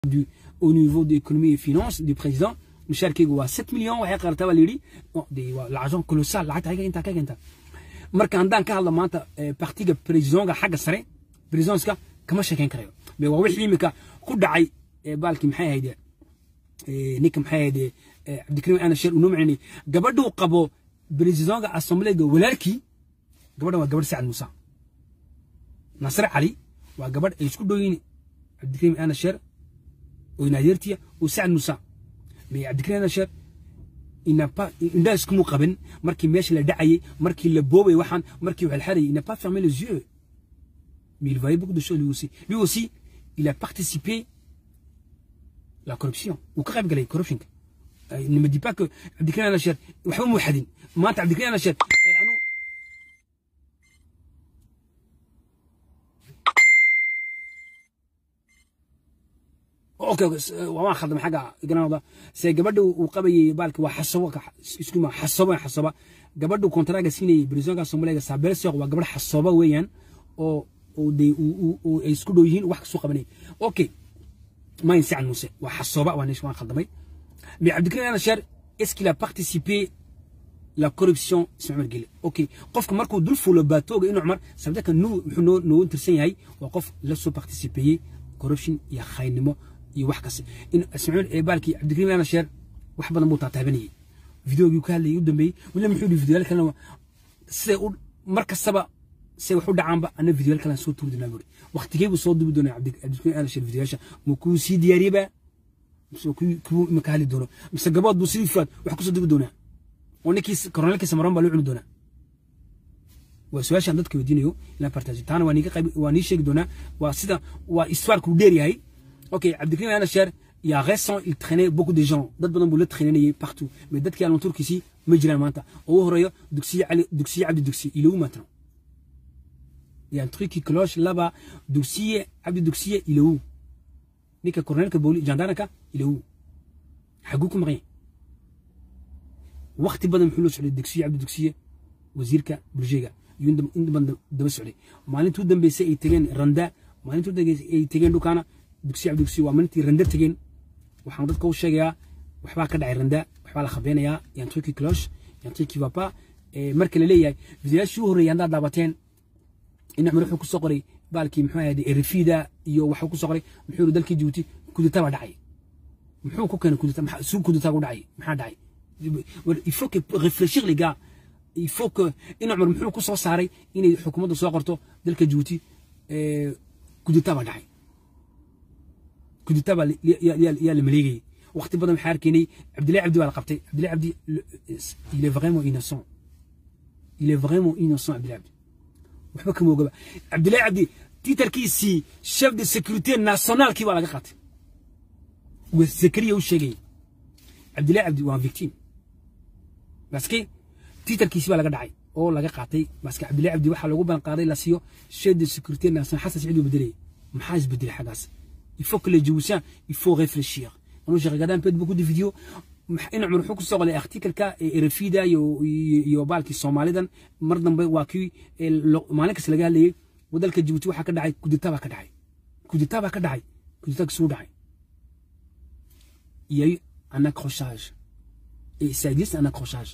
du, au niveau de l'économie et finance du président mushaarkeygu waa 7 million waxay qartaa baa layidhi waa l'argent colossal lacagta ayaga intaa ka keenta marka haddaan ka hadla maanta partiga presidonga xagga sare presidonska kama sheekayn karayo be waa wixii imika ku dhacay baalkii maxay ahayd ninka maxay ahayd cabdikariim ana sheer unoo macnay gabadhuu qabo presidonga assembleega walaalkii gabadhan waa gabadh sacad muuse nasre cali waa gabadh ay isku dhoyiin cabdikariim ana sheer oo naadeertiya oo sacad muuse mais cabdikariim ana sheer indhaa iskumu qaban markii meesha la dhacayay markii la boobay waxaan markii wax la xarayay il n'a pas fermé les yeux mais il voyait beaucoup de choses lui aussi lui aussi il a participé la corruption uu ka qayb galay corruptionka ne me dis pas que cabdikariim ana sheer waxba muu xadin maanta cabdikariim ana sheer اوكي وما خدم حاجه قناه سي gabadhu uu qabayay baalki waa xasabo isku ma xasabo xasaba gabadhu kontraga siinay brisonga Soomaaliga Sabel Sheekh waa gabadh xasaba weeyaan oo oo de uu ay isku dhow yihiin wax ka soo qabanay okay ma insan Muuse waa xasaba waa nishan khaldamay mais Abdikrim Anashar est-ce qu'il a participé la corruption Ismaël Gile okay qofka markuu dul fuulo baatooga inuu Umar sabta kan nuu wuxuu noo tirsan yahay waa qof la soo participer corruption iyo khaynimo iyo wax kasta in ismaaciil eebaalkii cabdikariim ana sheer wax badan buu taataabanayay videogii ka hadlayay u dambeeyey wila muxuu yidhi videoyaal kalena siday u mar kastaba say wax u dhacaanba ana videoyaal kalen soo tuuri doonaa buuri waqtigee buu soo dubi doonaa cabdikariim ana sheer videoyaasha muu kuu sii diyaariyeba mise kuu imaka hadli doono mise gabood buu sidii fuad wax kusoo dubi doonaa oo ninkii koroneelkiisa maroon baa loo cuni doonaa waa su-aashaan dadka weydiinayo ilaan partage taana waa niiga qayb waa nii sheegi doonaa waa sida waa histoire dheer yahay ok Abdelkrim Anacher il y a récent il traînait beaucoup de gens dad badan buu la traînayay partout mais dadkii aan turkiisi ma jiraan maanta oo horeeyo dugsiye ali dugsiye abdi dugsi il est où maintenant il y a un truc qui cloche là-bas dugsiye abdi dugsiye il est où nika colonelka boli gendarmeka il est où xagukum rien waqti badan muxuu la socday dugsiye abdi dugsiye wasiirka bulshada inta badan daba socday maalintuu dambeysay ay tageen randa maalintuu dambeysay ay tageen dhukaana dugsi cabdugsi waa maalintii randa tegeen waxaan dadka u sheegayaa waxbaa ka dhacay randa waxbaa la khabeynayaa yaan truki cloche yaan truki vapa marka la leeyahay fideyaashii u horreeyay haddaad daabateen in cumar wuxuu kusoo qoray baalkii muxuu ahayd erifida iyo waxuu kusoo qoray muxuu yiri dalkii jibuuti kudita baa dhacay muxuu ku keenay kudita suu kudita ku dhacay maxaa dhacay il faut que réfléchir les gars il faut que in cumar muxuu ku soo saaray inay xukuumadda soo qorto dalka jibuuti kudita baa dhacay كدتابا يا المليغي وقت بدل حاركيني عبد الله عبدي ولا قبتي عبد الله عبدي il est vraiment innocent il est vraiment innocent عبد الله عبدي وحبا كم وقبا عبد الله عبدي تيتر كيسي شيف دي سيكوريتي ناسيونال كي ولا قات والسكريه وشيغي عبد الله عبدي وان فيكتيم بس كي تيتر كيسي ولا دعي oo laga qaatay baska Abdullah Abdi waxa lagu ban qaaday la siiyo chef de sécurité nationale Hassan Saïd Bedri maxaa isbedel xagaas il faut que les Djiboutiens, il faut réfléchir. Moi, j'ai regardé un peu de beaucoup de vidéos. إن عمر حكوا صغر الارتيكل كا رفيدا يو يو بالك الصومالي مرضن بي واكي مالك سلقا لي ودلك جيبوتي waxa ka dhacay kudita ba ka dhacay kudita ba ka dhacay kudita soo dhacay il y a eu un accrochage et ça existe un accrochage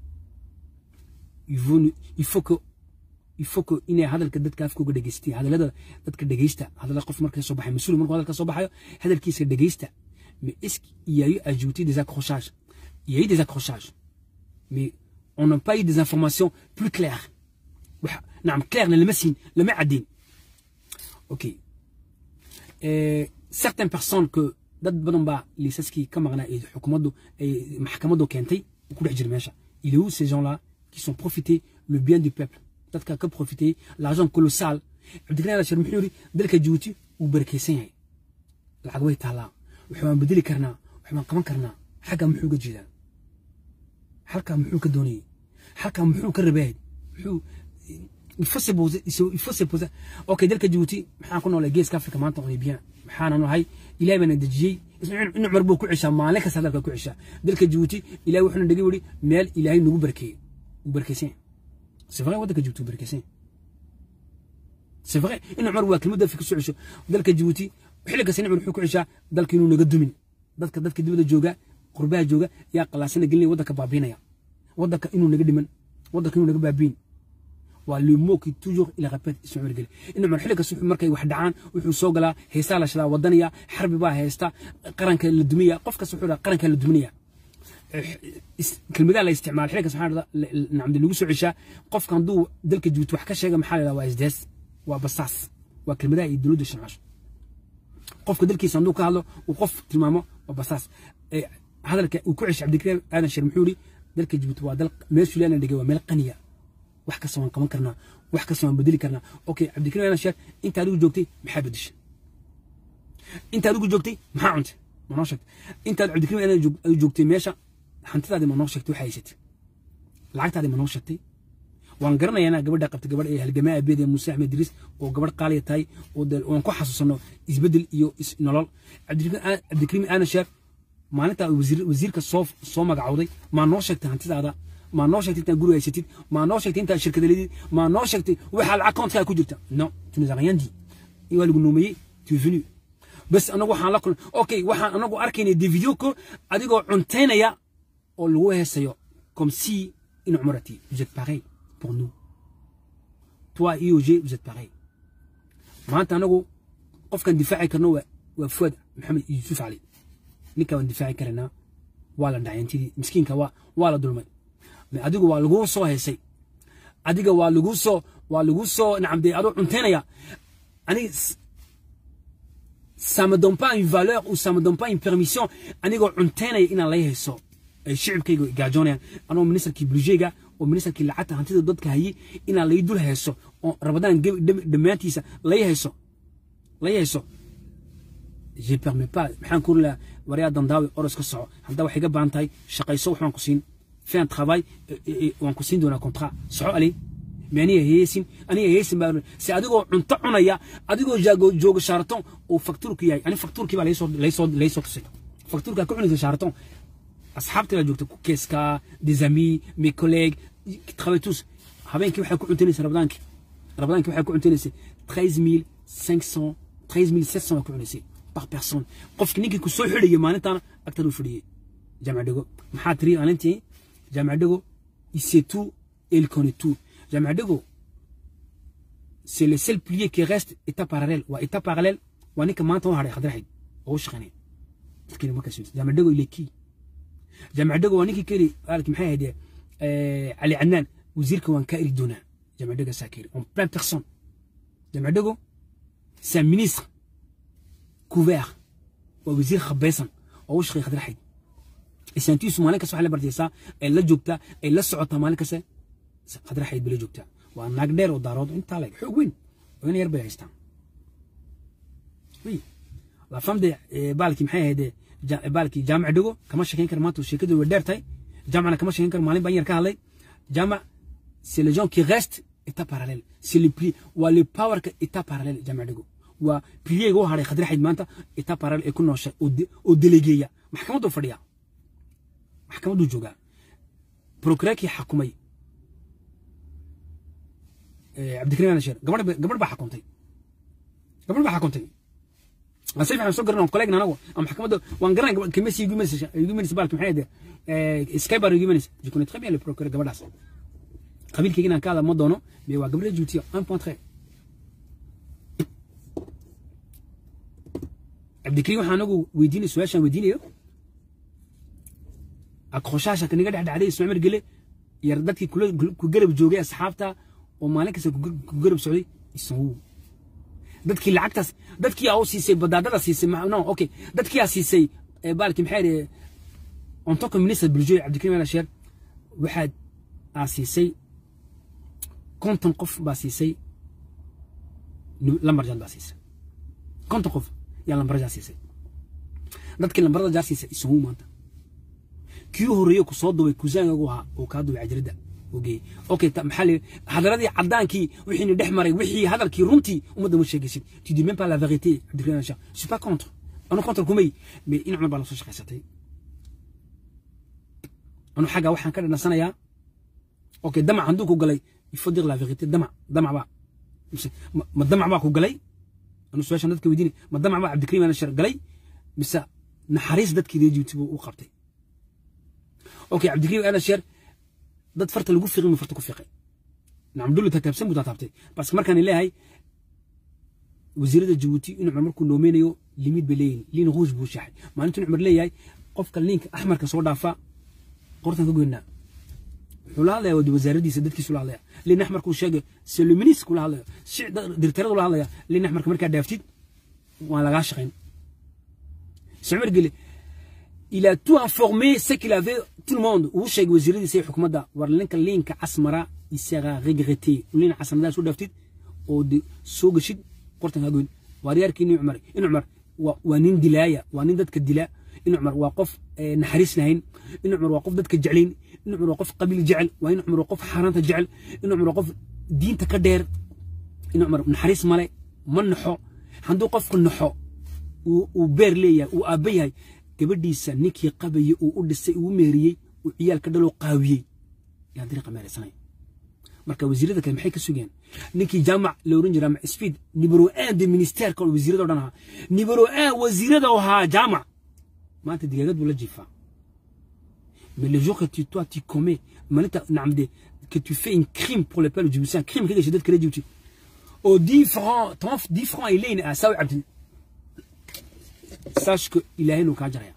il faut il faut que il faut que inay hadalka dadka afkooga dhageystaan hadalada dadka dhageysta hadalada qof markay soo baxay mas'uul markuu hadalka soo baxayo hadalkiisa dhageysta mais est-ce qu'il y a eu ajouté des accrochages il y a eu des accrochages mais on n'a pas eu des informations plus claires نعم clair لما سين لما عدين ok euh, certaines personnes que dad badan baa liisaskii ka maqnaa ee xukuumaddu ay maxkamaddu keentay ku dhex jira meesha il est où ces gens là qui sont profités le bien du peuple dadka ka profitay l'argent colossal cabdikariin alashar muxuu yiri dalka jibuuti uu barakeysan yahay lacag way taalaa waxbaan bedeli karnaa waxbaan qaban karnaa xagga muxuu ga jeedaa halkaa muxuu ka doonayay halkaa muxuu ka rabaayay muxuu il faut se poser il faut se poser ok dalka jibuuti maxaan ku noolay geeska afrika maanta on est bien maxaan nahay ilaahay bana dejiyey in cumar buu ku cishaa maalin kasta dalka ku cishaa dalka jibuuti ilaahay wuxuuna dhigi wiri meel ilaahay nagu barkeeyey uu barkeysan yahay C'est vrai, waddanka Djibouti barkeysan. C'est vrai, in Umar waa kelmadda fi kusoo cesho dalka Djibouti xilli kasta nicmar wuxuu ku ceshaa dalka inuu naga dumin dadka dadka dibadda jooga qurbaha jooga yaa qalaasana gelinaya waddanka baabiinaya waddanka inuu naga dhiman waddanka inuu naga baabiin waa le mot qui toujours il répète ismaciil geli in cumar xilli kasta markay wax dhacaan wuxuu soo galaa heesaa la shadaa wadanaya xarbi baa heesta qaranka la duminaya qof kasta wuxuu dhaha qaranka la duminaya kelmadaha la isticmaala xilli kasta waxaa nacamdi lagu soo ceshaa qofka hadduu dalka jibuuti wax ka sheega maxaa la yidhaha waa isdees waa basaas waa kelmadaha iyo dowladda isticmaasho qofka dalkiisa hadduu ka hadlo uu qof tilmaamo waa basaas hadalka uu ku ceshay cabdikariim aadan sheer muxuu yidhi dalka jibuuti waa dal meeshuu leena dhigay waa meel qaniya wax kasta waan qaban karnaa wax kasta waan bedeli karnaa okay cabdikariim aadan sheer inta adigu joogtay maxaa bedeshay inta adigu joogtay maxaa cuntay ma noo sheegtay intaad cabdikariim aadan joogtay meesha hantidaadi ma noo sheegtay waxaa haysatay lacagtaadi ma noo sheegtay waan garanayaa inaa gabadha qabta gabadh ee halgamaa abeed ee muuse axmed idriis oo gabadh qaaliya tahay oo waan ku xasuusano isbedel iyo nolol cabdikariim aadan sheer maalintaa wasiirka soo soo magacowday maa noo sheegtay hantidaada maa noo sheegtay intaad guri haysatid maa noo sheegtay intaad shirkada leedid maa noo sheegtay waxaa lacag koontka ku jirta no tu nous as rien dit waa lagu noomeeyey tu es venu bas anagu waxaan la kulnay okay waxaan anagu arkaynay des vidéos ko adigoo cuntaynaya oo lagu heesayo comme si in cumrati vous êtes pareil pour nous toi IOG vous êtes pareil maanta anagu qofkan difaaci karno waa waa fuad maxamed yuusuf cali ninka waan difaaci karanaa waa la dhacayantidii miskiinka waa waa la dulmay adigu waa laguu soo heesay adiga waa laguu soo waa laguu soo nacamdee adoo cuntaynaya aniga ça me donne pas une valeur ou ça me donne pas une permission anigoo cuntaynaya inaan lay hayso ay shicibkayga gaajoonayaan anoo ministerkii bulsheyga oo ministerkii lacagta hantida dadka hayay inaan lay dul hayso oo rabadaan dhammaantiisa lay hayso lay hayso je permets pas maxaan ku lahaa waryaa dandaawi oros ka soco haddaa wax iga baahan tahay shaqayso waxbaan ku siin fais un travail waan ku siin doonaa contrat soco ali mais aniga heesin aniga heesin baa si adigoo cunto cunaya adigoo jaago jooga shaaraton oo faktuurku yahay ani faktuurkii baa laysoo laysoo laysoo tusay faktuurkaa ku cunaysa shaaraton asxaabtii baa joogta keeska des amis mes collègues qui travaillent tous habeenkii waxay ku cuntaynaysa rabadaankii rabadaankii waxay ku cuntaynaysa treize mille cinq cent treize mille sept cent baa ku cunaysay par personne qofki ninkii ku soo xidhayay maalintaana agtaduu fadhiyey jaamac dhego maxaa tiri maalintii jaamac dhego il sait tout et il connaît tout jaamac dhego c'est le seul pilier qui reste état parallèle waa état parallèle waa ninka maanta u hadhay khadraxid oo u shaqaynaya dadkiina markaas jaamac dhego il est qui jaamac dhego waa ninkii keli aalki maxay ahayd cali cadnaan wasiirka waan kaa eri doonaa jaamac dhego saa keri en plein personne jaamac dhego c'est un ministre couvert waa wasiir khabaysan oo u shaqeeya khadraxid isaantiisu maalin kasta waxay la bardaysaa ay la joogtaa ay la socotaa maalin kasta khadraxid bay la joogtaa waa naag dheer oo daarood intaa leg xoog weyn oo in yar bay haystaan oui la femme de baalkii maxay ahayd baalkii jaamac dhego kama sheekayn kara maanta sheekadu way dheer tahay jaamacna kama sheekayn karo maalin baan yar ka hadlay jaamac c'est les gens qui restent état parallèle c'est le pli waa le powerka état parallèle jaamac dhego waa piliyeyga u hadhay khadraxid maanta état parallèle ay ku nooshay oo delegeeya maxkamaddu fadhiya maxkamadduu joogaa prokureerkii xakumay cabdikariim anasheer gabadh gabadh baa xakuntay gabadh baa xakuntay si fiican soo garanay kolleegna anagu ama maxkamadda waan garanay kemesi igu imanaysa igu imanaysa baalki maxay ahayd skybar igu imanaysa je connais très bien le procureur gabadhaas qabiilkayga inaan ka hadla ma doono mais waa gabadha juutiya un point très cabdikariim waxaan anagu weydiinay su-aashaan weydiinayo akroshaasha kaniga dhexdhacday ismacmar gele yar dadkii ku garab joogay asxaabta oo maalin kasta ku garab socday isagu dadkii lacagtaas dadkii aa u siisay badaadada siisay no okay dadkii aa siisay baalki maxay dhahe en tant que ministre bulshooy cabdikariim al sheer waxaad aa siisay konton qof baa siisay lambarjaad baa siisay konton qof yaa lambarjaa siisay dadkii lambarada jaa siisay isagu maanta kii horeeyo ku soo dubay kusaangagu ahaa oo kaa dubay cajiradda ogeey okay maxaa la hadaladii caddaankii wixiina dhex maray wixii hadalkii runtii ummadda ma sheegaysid tu dis même pas la vérité cabdikariim al sheer je suis pas contre anu contre kumay mais in cumar baa la soo shaqaysatay anu xagga waxaan ka dhanansanayaa okay damac hadduu ku galay il faut dire la vérité damac damac baa ma damac baa ku galay anu su-aashan dadka weydiinay ma damac baa cabdikariim ana shar galay mise naxariis dadkii reer jibuuti buu u qabtay okay cabdikariim ana shar dad farta lagu fiqin mu farta ku fiqay nacam dulli tataabsan buu tataabtay bas markaan leeyahay wasiirada jabuuti in cumar markuu noomeynayo limid bay leeyihin liin ruush buu shaxay maalintu in cumar leeyahay qofka liinka axmarka soo dhaafa qortan ka goynaa wuxuu la hadlaya wasaaradiisa dadkiisu la hadlaya liin axmarkuu sheegay seluminis kula hadlaya dirtaradu la hadlaya liin axmarka markaa dhaaftid waan lagaa shaqayn cumar gele il a tout informé ce qu'il avait tout le monde uu sheegay wasiiradiisa iyo xukumadda war linka liinka casmara il sera regretté liin casanadaas u dhaaftid oo soo geshid qortan hagoyn waaryaarkii nin cumar in cumar waa nin dilaaya waa nin dadka dila in cumar waa qof naxariis lahayn in cumar waa qof dadka jeclayn in cumar waa qof qabiil jecel waa in cumar waa qof xaaraanta jecel in cumar waa qof diinta ka dheer in cumar naxariis male ma naxo hadduu qofku naxo uu beer leeyahay uu aabba yahay gabadhiisa ninkii qabayey uu u dhisay uu meeriyey uu ciyaal ka dhaloo qaawiyey yaa dariiqa meeraysanaya marka wasiirada kale maxay ka sugeen ninkii jaamac la oran jiraa speed nibero un de ministerka wasiirada o dhan ahaa nibero un wasiirada ahaa jaamac maanta digaagad buu la jiifaa mais le jour que tu toi tu commets malinta nacam de que tu fais un crime pour le peuple djiboutien crime ka gashay dadka reer djibouti oo 10 francs 10 francs ay leeyihin ah saawi cabdi sache que ilaahay inuu kaa jaraya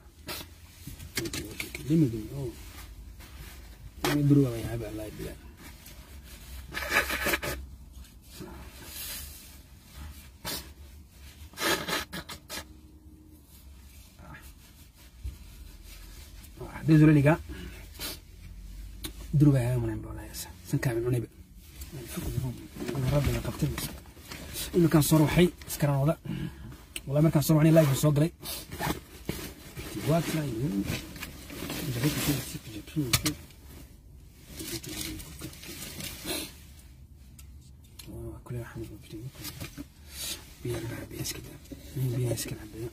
désolé les gars دروبة يا من بولا يسا سنكا من عنيبة ربنا قبتل إنه كان صار وحي سكران وضع والله ما كان صار وحي لايف صدري وات لا يو جريت في السيك جبتين كل واحد بيجي بيرجع بيسكت مين بيسكت عندنا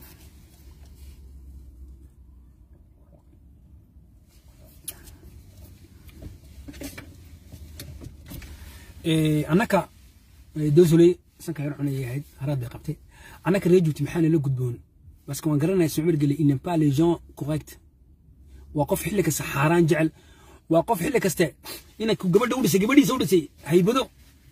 annaka dosole sanka yar cunay ahayd haraad bay qabtay annaka reer juuti maxaa nala gudboon baske waan garanaya sumar gele il n'est pas les gens correct waa qof xilli kasta xaaraan jecel waa qof xilli kaste inay gabadha u dhisay gabadhiisa u dhisay haybado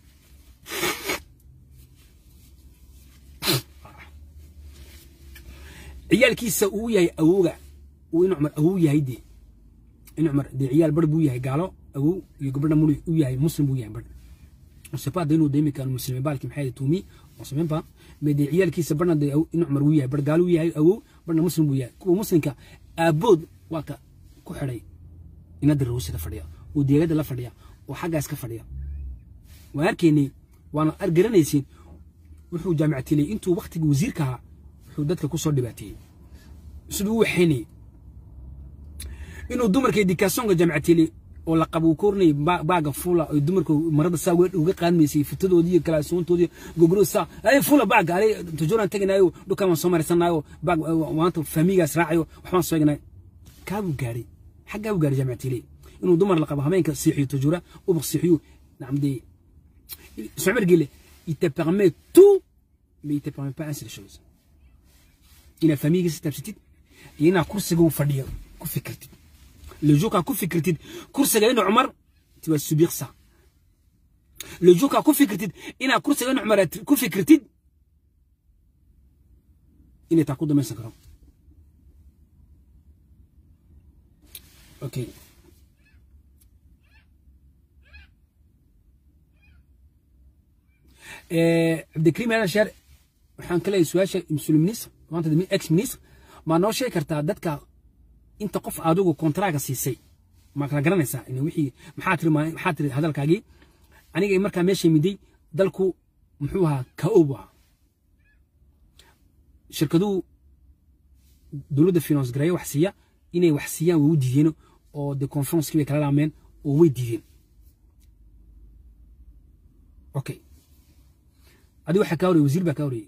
ciyaalkiisa uu yahay awowga uu in cumar awow yahay dee in cumar dee ciyaal bar buu yahay gaalo awow iyo gabadha muri u yahay muslim buu yahay bar on sait pas d'inuu deemi kan muslimin baalki maxay tuumi on sait même pas mais des ciyaalkiisa barna de in cumar uu yahay bar gaalo uu yahay awow barna muslim buu yahay kuwa muslimka aabood waa ka ku xidhay inada rawsida fadhiya oo deegada la fadhiya oo xaggaas ka fadhiya waan arkaynay waana argaranaysiin wuxuu jaamicatiilay intuu waktigii wasiirka ahaa wuxuu dadka ku soo dhibaateeyey siduu u waxaynayay inuu dumarka edikaasonka jaamicatiilay oo la qabo kornay baaga fula oo dumarka marada saa uga qaadmaysay fitadoodii iyo kalaasoontoodii gogro saa ay fula baaga ay tujuran taganayo dhukaan waan soo maraysanayo baag maanta faamigaas raacayo waxbaan soo egnay kaabuu gaaray xaggaa buu gaaray jaamicatiilay inuu dumar la qabo habeenka siixiyo tujura ubaq siixiyo nacamdee Sumar Guile, il te permet tout, mais il ne te permet pas un seul chose. Il a famille qui s'est absentée, il y a un cours que vous faites, que fait critique. Le jour quand vous faites critique, cours que Omar, tu vas subir ça. Le jour quand vous faites critique, il y a un cours que Omar, que fait critique, il est à court de 25 ans. Ok. cabdikariim aadan sheer waxaan ka leeyahay su-aasha mas-uul ministr maanta ex ministr maa noo sheegi kartaa dadka inta qof adigu kontraaga siisay ma kala garanaysaa in wixii maxaa tiri maxaa tiri hadalkaagii aniga markaa meesha miday dalku muxuu ahaa ka-o buu ahaa shirkaduhu dowladda finance gareeyo wax siiya inay wax siiyaan way u diideen oo de conferencekii bay kala laameen oo way diideen okay adigu waxaa kaa horeyey wasiir baa kaa horeyey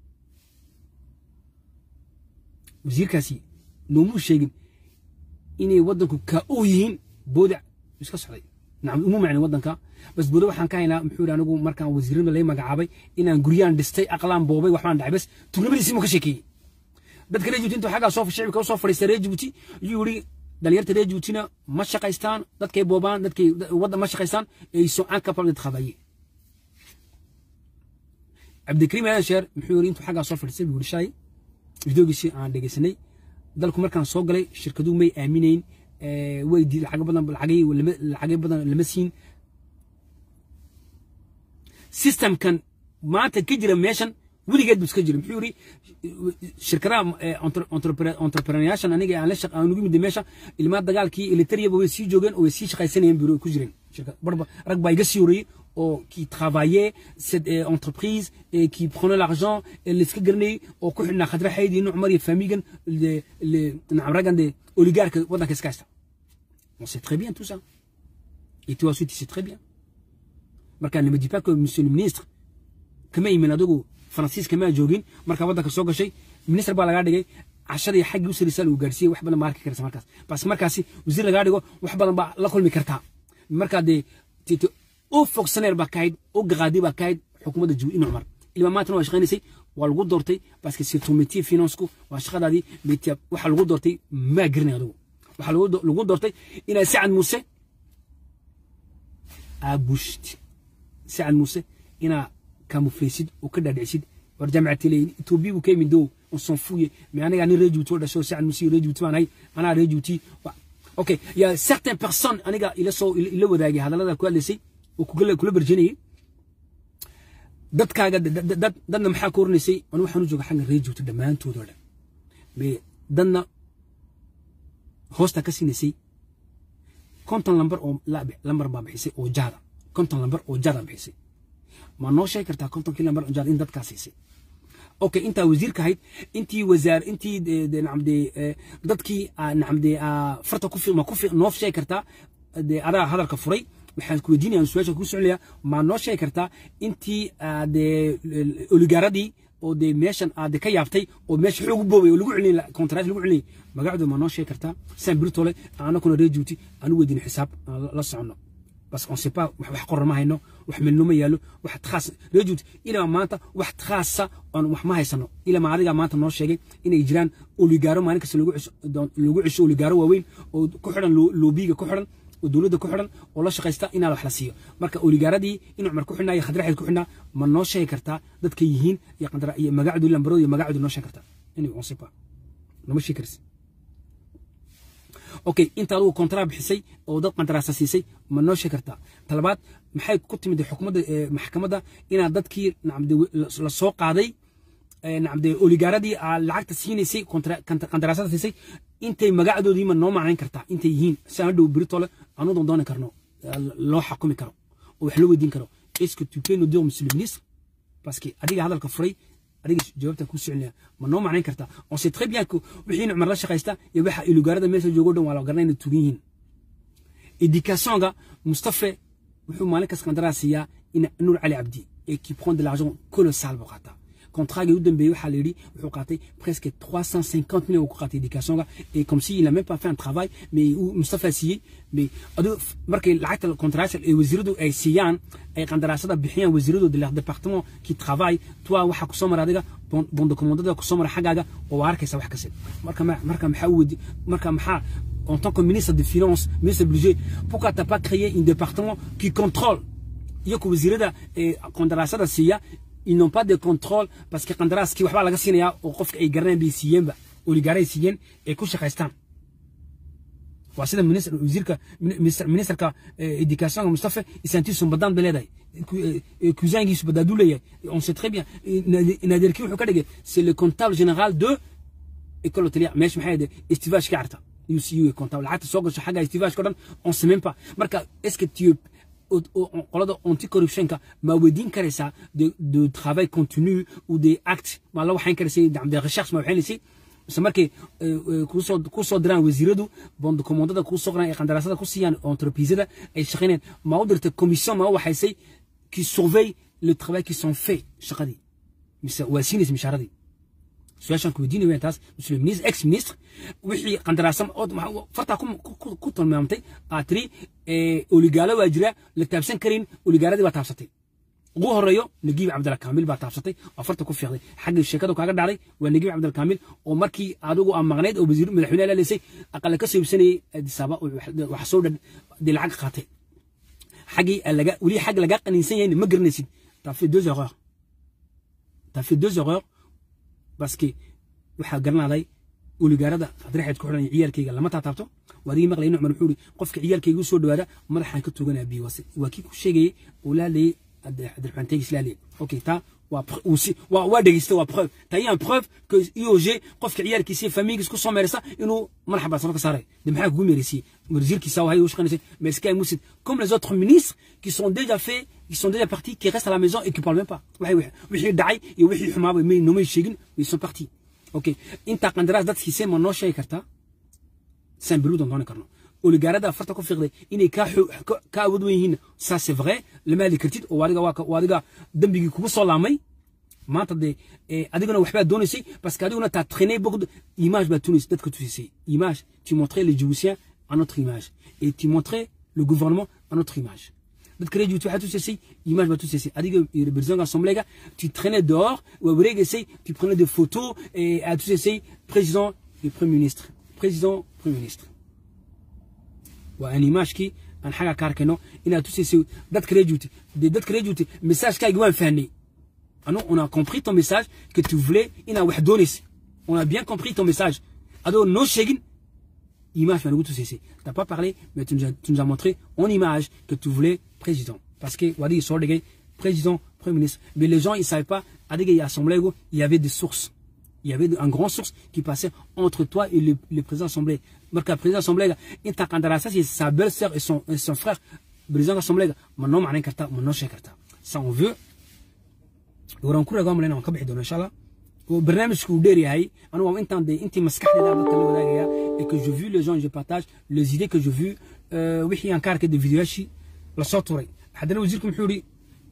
wasiirkaasi noomuu sheegin inay waddanku kaa oo yihiin boodac iska socday nacam umu macni waddanka bas budo waxaan ka haynaa muxuu yidhi anigu markaan wasiirada lay magacaabay inaan guryaan dhistay aqlaan boobay waxbaan dhacay bas tugnimadiisii muu ka sheekeeyey dadka reer jibuuti intuu xaggaa soo shicibka u soo fadhiistay reer jibuuti yuu yidhi dhalinyarta reer jibuutina ma shaqaystaan dadkay boobaan dadkay wadda ma shaqaystaan ay sont incapables de travailler cabdikariim aadan sheer muxuu yidhi intuu xaggaa soo fadhiistay buu yidhi shalay videogiisii aan dhegeysanay dalku markaan soo galay shirkaduhu may aaminayn way lacag badan lacagay badan lama siin systemkan maanta ka jira meeshan weligeed buu iska jira muxuu yidhi shirkadaha entrepreneuryaashan aniga aan la shaq aan ugu mid meesha ilmaa dagaalkii elitariyaba way sii joogeen oo way sii shaqaysanayeen buu ku jireen barba rag baa iga sii horreeyey oo qui travaillait cette entreprise et qui prenait l'argent et l'iska garanayay oo ku xidhnaa khadra xayd iyo cumar iyo famigan nacam raggan de oligarque waddanka iska haysta on sait très bien tout ça et toi aussi tu sais très bien marka ne me dis pas que monsieur le ministre kama imin adigu faransiis kama joogin marka waddanka soo gashay minister baa lagaa dhigay cashadii xaggii u sarisa lagu gaarsiiyey wax badan baa arki karta markaas bas markaasi wasiir lagaa dhigo wax badan baa la kulmi kartaa markaa dee u fonctionnaire baa kahayd u gaqaadi baa kahayd xukuumadda jibuuti in cumar ilma maantana waa shaqaynaysay waa lagu doortay parce que c'est ton métier financku waa shaqadaadii métier waxa lagu doortay maa garanay adigu waxa lagu doortay inaad sacad muuse aabushid sacad muuse inaa kamuflaysid oo ka dhaadhicisid war jaamacati leeyin etoobiya buu ka yimid dow on s'en fouille mais aniga nin reer jibuuti oo dhasho sacad muuse reer jibuuti baan ahay anaa reer jibuuti okay il y a certaines personnes aniga ila soo ila wadaagay hadallada ku hadlaysay oo kula kula barjinayay dadkaaga dad dadna maxaa ku oranaysay anu waxaan u jooga xagga reer jibuuti dhammaantood oo dhan mais dadna hoosta ka siinaysay konton lambar oo lambar baa bixisay oo jaada konton lambar oo jaada bixisay ma noo sheegi kartaa kontonkii lambar oo jaada in dadkaa siisay okay intaa wasiirka ahayd intii wasaar intii nacamde dadkii nacamde farta ku ma ku noo sheegi kartaa de adaa hadalka furay waxaan ku weydiinaya su-aasha ku soconaya ma noo sheegi kartaa intii de oligaaradii oo de meeshan aad ka yaabtay oo meesha xoog u boobay oo lagu celinay kontraat lagu celinay magacdu ma noo sheegi kartaa san birtole anakuna reer jibuuti aan u weydiin xisaab la socono بس on sait pas wax qoran ma hayno wax milno ma yaalo wax khaas rajut ila maanta wax khaasa on wax ma haysano ila ma adiga maanta noo sheegay inay jiraan oligaaro maalin kasta lagu lagu cisho oligaaro waaweyn oo ku xiran loobiga ku xiran oo dowladda ku xiran oo la shaqaysta inaa wax la siiyo marka oligaaradii in cumar ku xidhnaa iyo khadraxeed ku xidhnaa ma noo sheegi kartaa dadka yihiin iyo qandara iyo magacdu lambaro iyo magacdu noo sheegi kartaa inay on sait pas nama sheegi karsi okay inta adigu kontraa bixisay oo dad qandaraasa siisay ma noo sheegi kartaa talabaad maxay ku timid xukuumadda maxkamadda inaad dadkii nacamde la soo qaaday nacamde oligaaradii aad lacagta siinaysay qandaraasada siisay intay magacdoodii ma noo macnayn kartaa intay yihiin si aan dhow beritole aanu doondooni karno loo xakumi karo oo wax loo weydiin karo est-ce que tu peux nous dire monsieur le ministre parce que adiga hadalka furay adiga jawaabta ku soconaya ma noo macnayn kartaa on sait très bien que wixii cumar la shaqaysta iyo waxa ilugaarada meesha joogo dhan waa la garanay inay tugan yihiin éducationga mustafa wuxuu maalin kas qandaraas siiyaa in nuur cali cabdi et qui prend de l'argent colossal buu qaataa contratga u dambeeyey waxaa la yidhi wuxuu qaatay presque 350 millions ku qaatay éducationga et comme si il a même pas fait un travail mais uu mustafa siiyey mais adigu markay lacagta contrat ee wasiiradu ay siiyaan ay qandaraasada bixiyaan wasiiradu de leur département qui travaille toi waxa ku soo mara adiga bon de commandada ku soo mara xagaaga oo arkaysa wax kasta marka marka maxaa u wadi marka maxaa en tant que ministre des finances ministre du budget pourquoi t'as pas créé un département qui contrôle iyo ku wasiirada ee qandaraasada siiya ils n'ont pas de contrôle parce que qandaraaskii waxbaa laga siinayaa oo qofka ay garanayaan bay siiyeenba oligaaray siiyeen ay ku shaqaystaan waa sida wasiirka ministerka educationka mustafa isantiisu badaan bay leedahay kusaangiisu badaaduu leeyahay on sait très bien naadeerkii wuxuu ka dhigay c'est le comptable général de école hôtelière meesha maxay ahayd estivage ka carta UCU comptable lacagta soo gasho xagga estivage ka dhan on sait même pas marka est-ce que tu qolada anticorruptionka ma weydiin karaysaa de de travail continu ou des actes ma la waxayn karaysay de recherche ma waxaynaysay mise markay kusoo kusoo diraan wasiiradu bond commandada kusoo qoraan ee qandaraasada ku siiyaan entreprisada ay shaqaynayaan ma u dirtay commission ma u waxaysay qui surveille le travail qui sont fait shaqadii mise waa siinaysa mishaaradii su-aashaan ku weydiinaya taas monsieur le ministre ex ministre wixii qandaraasam ood fartaa ku tilmaamtay aad tiri oligaalo waa jira la taabsan karin oligaaladii baa taabsatay ugu horeeyo nagiib cabdalla kaamil baa taabsatay oo farta ku fiiqday xaggii sheekadu kaaga dhacday waa nagiib cabdalla kaamil oo markii adigu aa maqnayd oo wasiir madaxweyne la leysay aqala ka soo iibsanayay adisaaba wax soo dee lacag qaatay xaggii laga weli xag laga qaniinsan yahay ma garanaysid t'as fait deux erreurs t'as fait deux erreurs parce que waxaa garanaaday oligaarada adrexeed ku xidhan ciyaalkayga lama taataabto waadigii maqlay nucmar wuxuu iri qofka ciyaalkayga u soo dhawaada madaxaan ka tuganaa biiwase waa kii ku sheegayay oo la hadlayay Abdelrahman Tegis la hadlayay ok taa waa aussi waa waa dhegeysta waa preuve taa iyaan preuve que IOG qofka ciyaalkiisa famiygiis ku soo meeraysa inuu madaxa baasano ka saaray de maxaa kugu meeraysiyey wasiirkiisa waxay u shaqaynaysa mais Sky Moussid comme les autres ministres qui sont déjà faits qui sont déjà partis qui restent à la maison et qui parlent même pas waxay wixii dhacay iyo wixii xumaaba may nomay sheegin ils sont partis ok inta qandaraas dadkiisee ma noo sheegi kartaa san beluudan dooni karno oligaarada afarta ku fiiqday inay ka awood wen yihiin ça c'est vrai lama hadli kartid oo adiga waa adiga dembigii kugu soo laamay maanta dee adiguna waxbaa doonaysay parce que adiguna taa traîné beaucoup image baa tunaysay dadka tusisay image tu montrais les Djiboutiens à notre image et tu montrais le gouvernement à notre image dadka reer Djibouti waxaa tusaysay image baa tusaysay adiga iyo président assemblée tu traînais dehors waa wareegaysay tu prenais des photos et aa tusaysay président et premier ministre président premier ministre waa aan imaashkii aan xaga ka arkayno inaad tusaysay dadka reer Djibouti dee dadka reer Djibouti messagekaaga waan fahnay anu on a compris ton message que tu voulais inaad wax doonaysay on a bien compris ton message adoo noo sheegin image baa nagu tusaysay t'as pas parlé mais tu nous, as, tu nous as montré en image que tu voulais président parce que wadigii soo dhigay président premier ministre mais les gens ils savaient pas adiga iyo assemblée il y avait des sources il y avait un grand source qui passait entre toi et le, le président assemblée marka président assemblée inta qandaraasas iyo sa belle sœur et son, et son frère président assemblée ma noo macnayn kartaa ma noo sheegi kartaa ça on veut waran ku ragaa malayna waan ka bixi doona insha allah oo barnaamijku uu dheer yahay anu waa intaan de intii maskaxdeeda dadka la wadaagaya et que je vu les gens je partage les idées que je vu wixii aan ka arkay de videoyaashii lasoo turay haddana wasiirku muxuu yidhi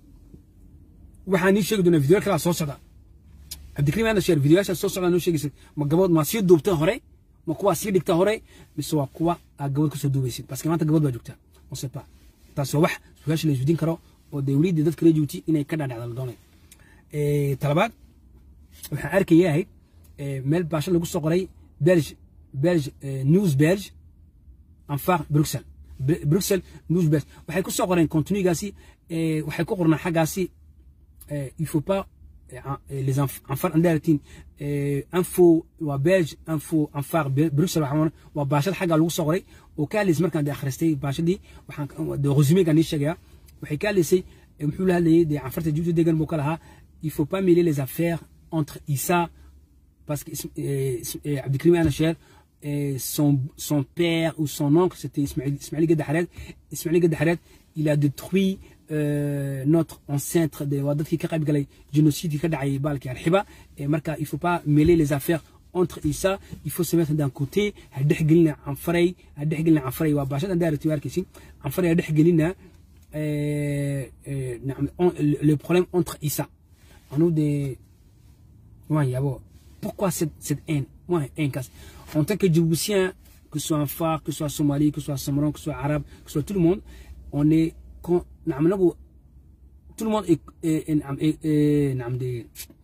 waxaan ii sheegi doonaa videoya kalaa soo socda cabdikariim aana sheer videoyaasha soo socda noo sheegaysid ma gabood maa sii duubta hore ma kuwaa sii dhigta hore mise waa kuwa aad gabood kasoo duubaysid parce que maanta gabood baa joogtaa on sait pas taas waa wax su-aasha la isweydiin karo oo dee weliidii dadka reer Djibouti inay ka dhadhacda la doonay talabaad waxaan arkaya ahayd meel baasho lagu soo qoray belge belge news belge anfar bruxelles bruxelles news belge waxay ku soo qoreen contenu-gaasi waxay ku qornaa xaggaasi il faut pas les anfar andaratin info waa belge info anfar bruxelles waxaa waa baashada xaggaa lagu soo qoray oo ka hadlaysay markaan de akhristay baashadii waxaan de resumegaan nii sheegaya waxay ka hadlaysay muxuu la hadlayay dee canfarta jibuuti degan buu ka lahaa il faut pas mêler les affaires entre Issa, parce que euh, Abdelkrim Anacher, son, son père ou son oncle, c'était Ismail Gadahared. Ismail Gadahared, il a détruit euh, notre ancêtre de Wadat Kikarab Galay, génocide Kadaï Balki Al-Hiba. Et Marca, il ne faut pas mêler les affaires entre Issa, il faut se mettre d'un côté, Hadehgilna en Frey, Hadehgilna en Frey, Wabachat, Andar Tuarkisi, en Frey, Hadehgilna, le problème entre Issa. En nous des. Ouais, yabo. Pourquoi cette, cette haine Ouais, haine casse. En tant que Djiboutien, que ce soit un phare, que ce soit Somali, que ce soit Samaran, que ce soit Arabe, que ce soit tout le monde, on est. Quand, tout le monde est. est, est, est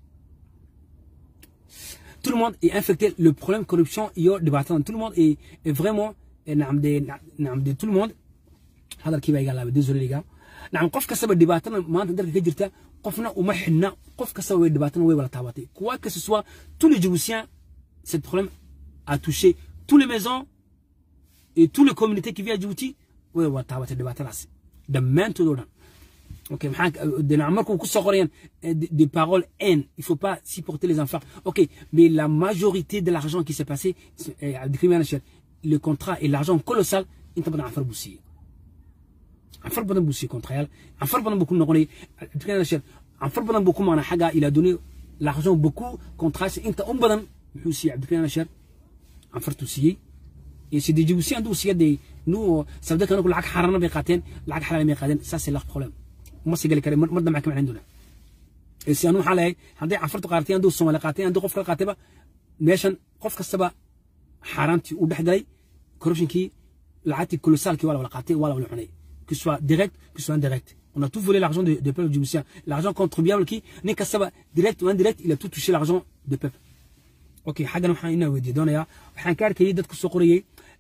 tout le monde est infecté. Le problème corruption, il y a débattant. Tout le monde est, est vraiment. Tout le monde. Désolé les gars. نعم قف كسب دباتنا ما أنت درك كجرتا قفنا ومحنا قف كسب دباتنا ويبلا تاباتي quoi que ce soit tous les Djiboutiens ce problème a touché tous les maisons et toutes les communautés qui vivent à Djibouti ويبلا تاباتي دباتنا de maintenant Ok, de marque ku soo qorayaan des paroles haine, il faut pas supporter les enfants. Ok, mais la majorité de l'argent qui s'est passé, le contrat et l'argent colossal, ils t'ont pas fait anfar badan buu siiyey kontrayaal anfar badan buu ku noqonay anfar badan buu ku maana xagga il a donné l'argent beaucoup contrats inta un badan muxuu siiyey cabdikariin nasher anfartuu siiyey c'est des Djiboutiens hadduu siiya dee nous sabda kanaku lacag xaarana bay qaateen lacag xalaal may qaadeen ça c'est leur problème uma sii gali kare mar dambe ka macnayn doonaa si anu waxaa leeyahay hadday cafartu qaaratay hadduu soomaali qaatay hadduu qof kala qaatayba meeshan qof kastaba xaaraantii u dhex galay corruptionkii lacagtii kolosaalkii waa la wala qaatay waa la wala cunay que ce soit direct que ce soit indirect on a tout volé l'argent des de peuples djiboutiens l'argent contribuable qui nin kastaba direct ou indirect il a tout touché l'argent des peuples ok xaggan waxaan inaa weydiiya doonayaa waxaan ka arkayay dad kusoo qorayay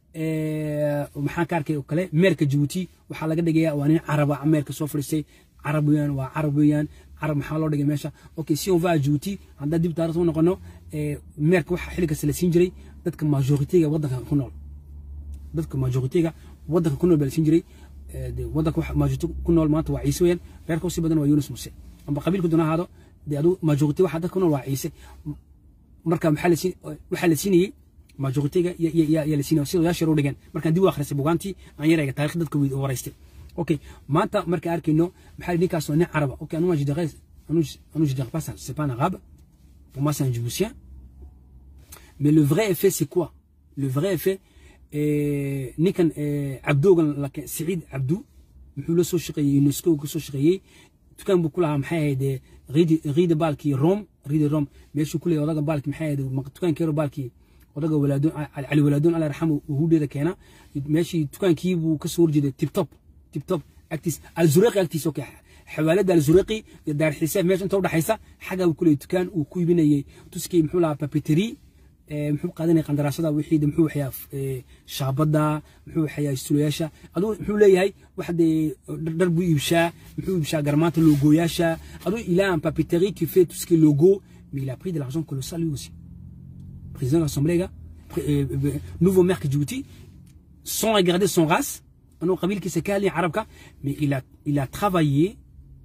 maxaan ka arkay oo kale meerka jabuuti waxaa laga dhigayaa waa nin caraba meerka soo fadhiistay carab weeyaan waa carab weeyaan carab maxaa loo dhigay meesha ok si on va à jabuuti haddaan dib taarikhda u noqono meerka waxaa xilli kasta la siin jiray dadka majoritiga waddanka ku nool dadka majoritiga waddanka ku nool baa la siin jiray waddanka waxa majority ku nool maanta waa ciise weeyaan reerka usii badan waa yunus muse amba qabiilku doona ahaado dee adu majority waxa dadka ku nool waa ciise marka maxaa la siin waxaa la siinayay majoritiga yaa la siinaya sida yaashar u dhigeen markaan dib u akhrisay bugaantii aan yarayga taarikh dadka waraystay ok maanta markaan arkayno maxaa ninkaas waa nin caraba ok anu je dirais anu je dirais pas ça c'est pas un arabe pour moi c'est un djiboutien mais le vrai effet c'est quoi le vrai effet ninkan cabdoogan siciid cabdu muxuu la soo shaqeeyey unesco ka soo shaqeeyey dukaan buu ku lahaa maxay ahayd riida baalkii rome riida rome meeshuu ku leeyahay odaga baalkii maxay ahayd dukaankeero baalkii odaga walaadoon cali walaadoon alla yarxamu uhuudheeda keena meeshii dukaankii buu ka soo horjeeday tibtop tibtop agtiis alzuraqi agtiis okay xawaalada alzuraqi iyo daar xisaab meesha inta u dhaxaysa xagaa buu ku leeyahay dukaan uu ku iibinayay tuskii muxuu lahaa papeterie muxuu qaadanaya qandaraasada wixii muxuu waxyaa shaabada muxuu waxyaa sulayaasha aduu muxuu leeyahay wax dee dhar buu iibshaa muxuu iibshaa garmaanta logooyaasha aduu il a un papeterie qui fait tout ce qui est logo mais il a pris de l'argent colossal lui aussi président de l'assemblée nouveau maire de Djibouti sans regarder son race un autre qui s'est calé arabe mais il a il a travaillé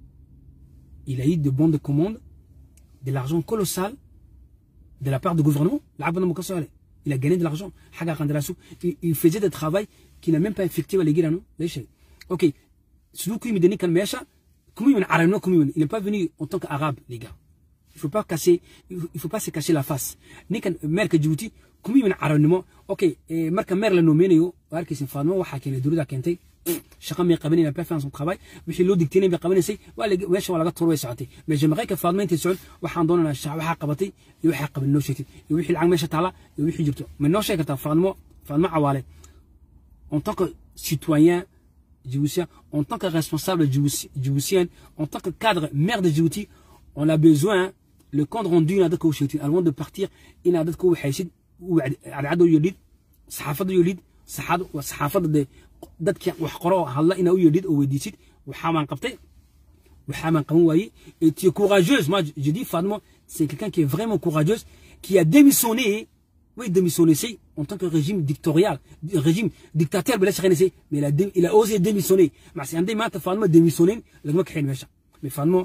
il a eu de bons de commande de l'argent colossal de la part du gouvernement, il a gagné de l'argent. Il faisait des travail qu'il n'a même pas effectué à l'église. Ok. Celui qui me donnait comme mécha, il n'est pas venu en tant qu'arabe, les gars. Il faut pas casser, il faut pas se cacher la face. Ni kan maire que Djibouti, comme il arabnimo, ok, marque maire le nommé néo, alors que c'est femme, ou hakin le drouda kente, chacun m'a qabani n'a pas fait son travail, mais chez l'autre dicté n'a qabani c'est, wala wesh wala gat torwe saati. Mais j'aimerais que Fadma inta socon waxaan doonana shacab waxa qabatay iyo waxa qaban noo sheegtay iyo wixii lacag meesha taala iyo wixii jirto. Mais noo sheegata Fadma Fadma Awale en tant que citoyen djiboutien, en tant que responsable djiboutien, en tant que cadre maire de Djibouti, on a besoin le compte rendu n'a d'accord avant de partir il n'a d'accord حيشد وعدو يليد صحافة يليد صحاد وصحافة ده dadka wax qoro hadla ina u yeedhid oo weydiisid waxaa maan qabtay waxaa maan qaban waayey et tu es courageuse moi je dis Fatma c'est quelqu'un qui est vraiment courageuse qui a démissionné oui démissionné c'est en tant que régime dictatorial régime dictateur بلا شغنسي mais il a il a osé démissionner مع سي عندي ما Fatma démissionner لما كحين ماشا mais Fatma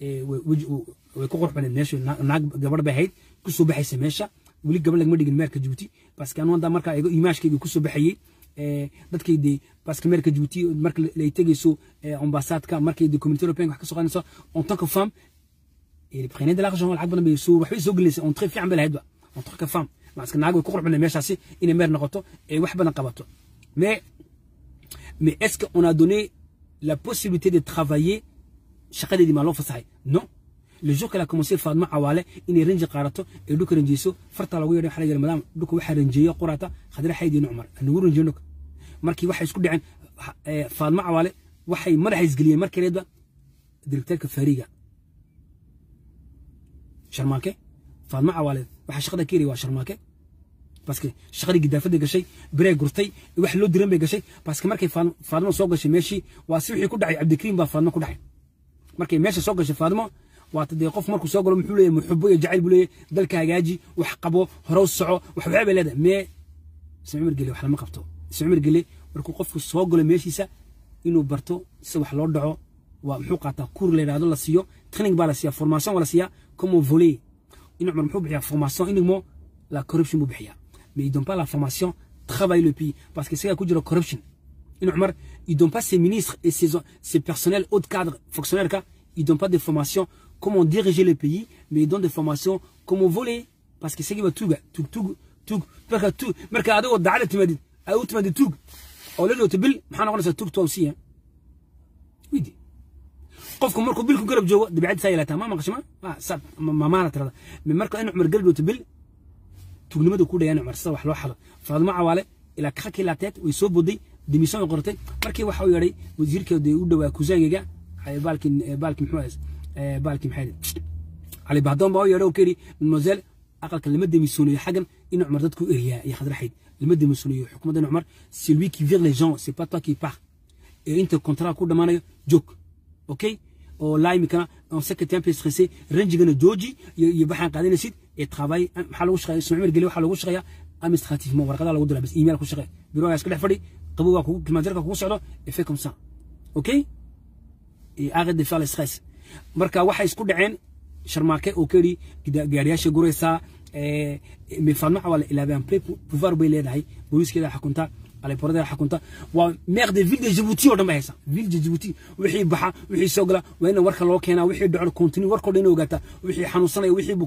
way ku qurxbaneen meesha naag gabadh bay ahayd kusoo baxaysa meesha weli gabadh lagama dhigin meerka Djibouti parce que anu hadda markaa eego imaashkayga kusoo baxayay dadkay dee parce que meerka Djibouti marka lay tegayso ambassadka markay dee communauté européenne wax ka soo qaadayso en tant que femme il prenait de l'argent lacag badan bay soo waxbay soo gelinaysa on très fiican bay lahayd ba en tant que femme parce que naag way ku qurxbaneen meeshaasi inay meer noqoto ee wax badan qabato mais mais est-ce qu'on a donné la possibilité de travailler shaqadeedii maa loo fasaxay non le jour qu'elle a commencé Fatma Awale inay ranji qaarato ee dhulka ranjiyso farta lagu yeedhay xariga madam dhulka waxa ranjiyo qorata khadra xaydin Umar anagu ranjiyno markii waxay isku dhaceen Fatma Awale waxay madaxa isgeliyeen markii reedba directeurka fariga sharmaake Fatma Awale waxa shaqada kiiri waa sharmaake parce que shaqadii gidaafada gashay birey gurtay wax loo diran bay gashay parce que markay Fatma soo gashay meeshii waa si wixii ku dhacay Cabdikariim baa Fatma ku dhacay markay meesha soo gashay Fatma waa tadee qof markuu soo galo muxuu leeyahay muxubo iyo jacayl buu leeyahay dalka hagaaji wax qabo hore u soco wax waxay bay leedahay mee ismacmar gele wax lama qabto ismacmar gele markuu qofku soo galo meeshiisa inuu barto si wax loo dhaco waa muxuu qaataa kuur la yidhaahdo la siiyo training baa la siiyaa formation waa la siiyaa comme voler in cumar muxuu bixiyaa formation inigmo la corruption buu bixiyaa mais ils donnent pas la formation travaille le pays parce que c'est ku jira corruption in cumar ils donnent pas ses ministres et ses, ses personnels haut cadre fonctionnaires ka ils donnent pas de formation comment diriger le pays, mais ils donnent des formations comment voler. Parce que c'est qui va tout, tout, tout, tout, parce que tout, mercado, au da'ala, tu m'as dit, à où tu m'as dit tout. Au lieu de te bil, m'han on a tout toi aussi, hein. Oui, dit. qofku markuu bilku garab joogo dabeecad saa yeelataa ma maqashima sad mamaana tirada marka in cumar garab joogto bil tugnimada ku dhayaan cumar sida wax loo xado faadimo cawaale ilaa kakii laateed way soo boday dimisan ay qortay markii waxa uu yeedhay wasiirkeeda u dhawaa kusaangayga baalkin baalkin muxuu ahays baalkin maxay cali bahdoon baa u yeedhay oo ka yidhi mademoiselle aqalka lama demisoonayo xaggan in cumar dadku eriyaa iyo khadraxayd lama demisoonayo xukuumadda cumar c'est lui qui vire les gens c'est pas toi qui part et inta contrat ku dhamaanayo joog okay oo laa imikana on sait que tu es un peu stressé ranjigana jooji iyo baxaan qaadanaysid et travail maxaa lagu shaqeeya isma cumar geli waxaa lagu shaqeeyaa administrativement warqadaha lagu diraa bas email ku shaqee birogaas ka dhex fadhi qabowgaa kugu klimaanjarka kugu socdo et fait comme ça okay et arrête de faire le stress marka waxay isku dhaceen sharmaake oo ka yidhi gaariyaasha guraysaa mais faadmo cawaale il avait un plein pouvoir bay leedahay booliiskeeda xakunta aleporada xakunta waa maire de ville de Djibouti oo dhan bay haysaa ville de Djibouti wixii baxa wixii soo gala waa in warka loo keenaa wixii dhaco continue warkoo dhan ogaataa wixii xanuunsanaya wixii